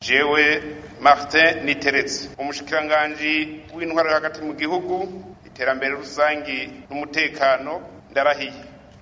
jewe martin niteretse umushikiranganji w'intwaro yo hagati mu gihugu iterambere rusangi n'umutekano ndarahiye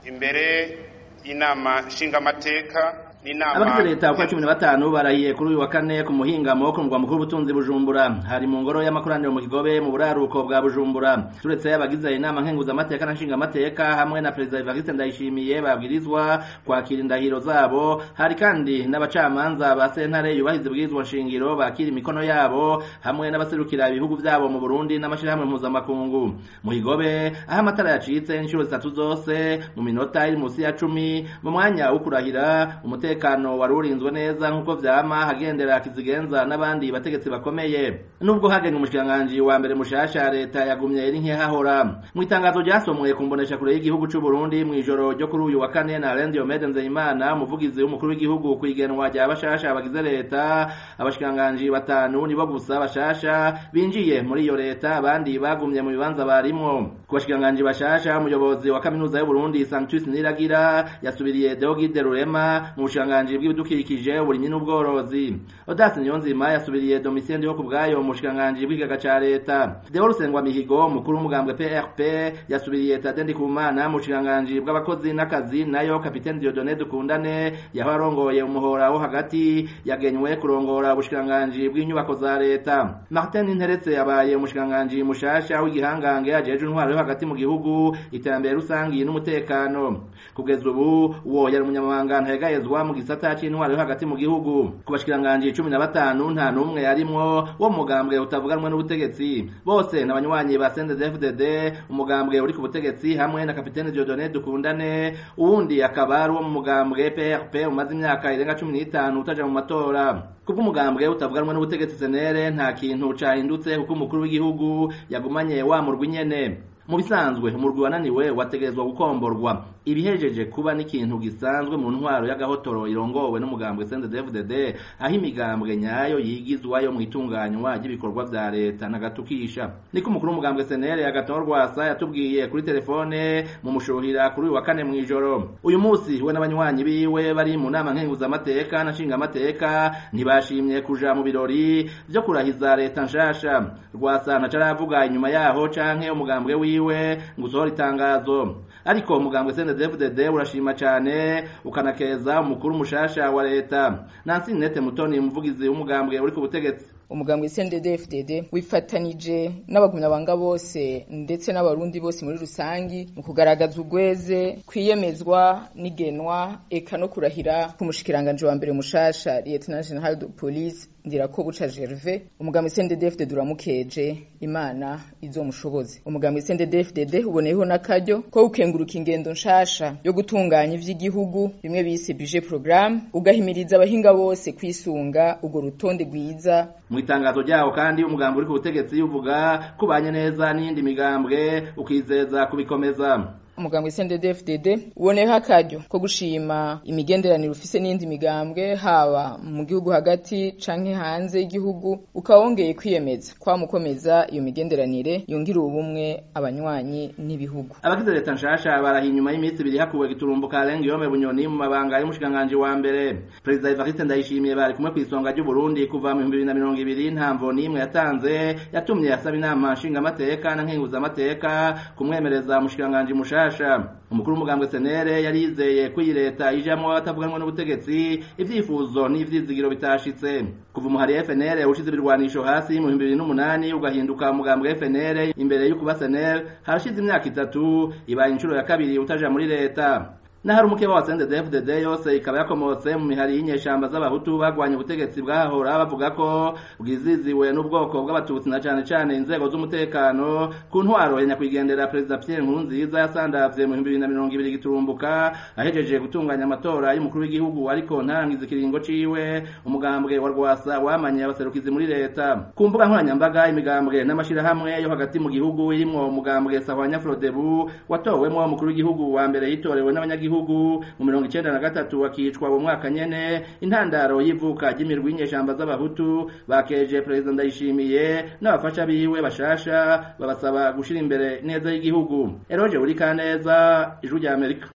imbere y'inama nshingamateka abagize leta uko cumi na batanu barahiye kuri uyu wa kane ku muhingamo ku mugwa mukuru w'ubutunzi bujumbura hari mu ngoro y'amakoraniro mu kigobe mu buraruko bwa bujumbura turetse abagize inama nkenguzamateka na nshingamateka hamwe na perezida evariste ndayishimiye babwirizwa kwakira indahiro zabo hari kandi n'abacamanza ba sentare yubahiza ibwirizwa nshingiro bakira imikono yabo hamwe n'abaserukira ibihugu byabo mu burundi n'amashyirahamwe mpuzamakungu mu kigobe aho amatara yacitse inshuro zitatu zose mu minota iri munsi ya cumi mu mwanya wo kurahira umutekano umutekano wari urinzwe neza nk'uko vyama hagendera kizigenza n'abandi bategetsi bakomeye nubwo hagenwe umushikiranganji wa mbere mushasha leta yagumye iri nk'ihahora mu itangazo ryasomwe ku mbonesha kure y'igihugu c'u Burundi mw'ijoro ryo kuri uyu wa kane na Alain Diomede Nzeyimana umuvugizi w'umukuru w'igihugu kw'igenwa rya bashasha bagize leta abashikiranganji batanu nibo gusa bashasha binjiye muri iyo leta abandi bagumye mu bibanza barimwo ku bashikiranganji bashasha umuyobozi wa kaminuza y'u Burundi Sanctus Niragira yasubiriye Deogide Rurema mu bushikiranganji bw'ibidukikije uburimyi n'ubworozi Odas Niyonzima yasubiriye Domitien Ndiho kubwayo mu bushikiranganji bw'ikigaga ca leta Deo Rusengwa Mihigo umukuru w'umugambwe PRP yasubiriye Tade Ndikumana mu bushikiranganji bw'abakozi n'akazi nayo Kapiteni Dieudonné Dukundane yaho arongoye umuhora wo hagati yagenywe kurongora ubushikiranganji bw'inyubako za leta Martin Nteretse yabaye umushikiranganji mushasha w'igihangange ajeje intwaro yo hagati mu gihugu iterambere rusangi n'umutekano kugeza ubu uwo yari umunyamabanga ntayegayezwa mu gisata c'intwaro yo hagati mu gihugu ku bashikiranganji cumi na batanu nta n'umwe yarimwo wo mu mugambwe utavuganwe n'ubutegetsi bose n'abanywanyi ba CNDD-FDD umugambwe uri ku butegetsi hamwe na kapitene Dieudonné Dukundane uwundi akaba ari uwo mu mugambwe PRP umaze imyaka irenga cumi n'itanu utaja mu matora kubw'umugambwe utavuganwe n'ubutegetsi senere nta kintu cahindutse kuko umukuru w'igihugu yagumanye wa murwi nyene mu bisanzwe umurwi wananiwe wategerezwa gukomborwa ibihejeje kuba n'ikintu gisanzwe mu ntwaro y'agahotoro irongowe n'umugambwe CNDD-FDD aho imigambwe nyayo yigizwayo mu itunganywa ry'ibikorwa vya leta nagatukisha niko umukuru w'umugambwe senere Agathon Rwasa yatubwiye kuri telefone mu mushuhira kuri uyu wa kane mw'ijoro uyu munsi we n'abanywanyi biwe bari mu nama nkenguzamateka na nshingamateka ntibashimye kuja mu birori vyo kurahiza leta nshasha Rwasa ntaco aravuga inyuma yaho canke umugambwe wiwe wiwe ngo usohora itangazo ariko umugambwe CNDD-FDD urashima cane ukanakeza umukuru mushasha wa leta Nancy Nete Mutoni umuvugizi w'umugambwe uri ku butegetsi umugambwe CNDD-FDD wifatanije n'abagumyabanga bose ndetse n'abarundi bose muri rusangi mu kugaragaza urweze kwiyemezwa n'igenwa eka no kurahira ku mushikiranganje wa mbere mushasha Lieutenant General de Police Ndirakobuca Gervais umugambwe CNDD-FDD uramukeje imana izomushoboze umugambwe CNDD-FDD uboneyeho n'akaryo ko gukenguruka ingendo nshasha yo gutunganya ivy'igihugu bimwe bise budget programme ugahimiriza abahinga bose kwisunga urwo rutonde rwiza mu itangazo ryawo kandi umugambi uri ku butegetsi uvuga kubanye neza n'iyindi migambwe ukizeza kubikomeza umugambwe CNDD-FDD uboneyeho akaryo ko gushima imigenderanire ufise n'indi migambwe haba mu gihugu hagati canke hanze y'igihugu ukaba wongeye kwiyemeza kwamukomeza iyo migenderanire yongira ubumwe abanywanyi n'ibihugu abagize leta nshasha barahiye inyuma y'iminsi ibiri hakuwe giturumbuka Alain Guillaume Bunyoni mu mabanga y'umushikiranganji wa mbere perezida Evariste Ndayishimiye bari kumwe kw'isonga ry'u Burundi kuva mu 2020 ntamvo n'imwe yatanze yatumye asaba inama nshingamateka na nkenguzamateka kumwemereza umushikiranganji mushasha umukuru w'umugambwe senere yari yizeye ko iyi leta ijamwo abatavuganwa n'ubutegetsi ivyifuzo n'ivyizigiro bitashitse kuva umuhari FNL ushize ibirwanisho hasi mu 2008 ugahinduka umugambwe FNL imbere y'ukuba senere harashize imyaka itatu ibaye inshuro ya kabiri utaja muri leta Nahari umukeba wa CNDD-FDD yose ikaba yakomotse mu mihari y'inyeshamba z'abahutu bagwanye ubutegetsi bwahahora bavuga ko bwiziziwe n'ubwoko bw'abatutsi na cane cane inzego z'umutekano ku ntwaro ya nyakwigendera perezida Pierre Nkurunziza yasandavye mu 2020 giturumbuka ahejeje gutunganya amatora y'umukuru w'igihugu ariko ntarangiza ikiringo ciwe umugambwe wa Rwasa wamanye abaserukizi muri leta ku mbuga nkoranyambaga imigambwe n'amashirahamwe yo hagati mu gihugu irimwo umugambwe Sahwanya Frodebu watowemwo umukuru w'igihugu wa mbere yitorewe n'abanyagihugu gihugu mu mirongo icenda na gatatu akicwa mu mwaka nyene intandaro y'ivuka ry'imirwi y'inyeshamba z'abahutu bakeje perezida ndayishimiye n'abafasha biwe bashasha babasaba gushira imbere neza y'igihugu eroje uri kaneza ijuru rya amerika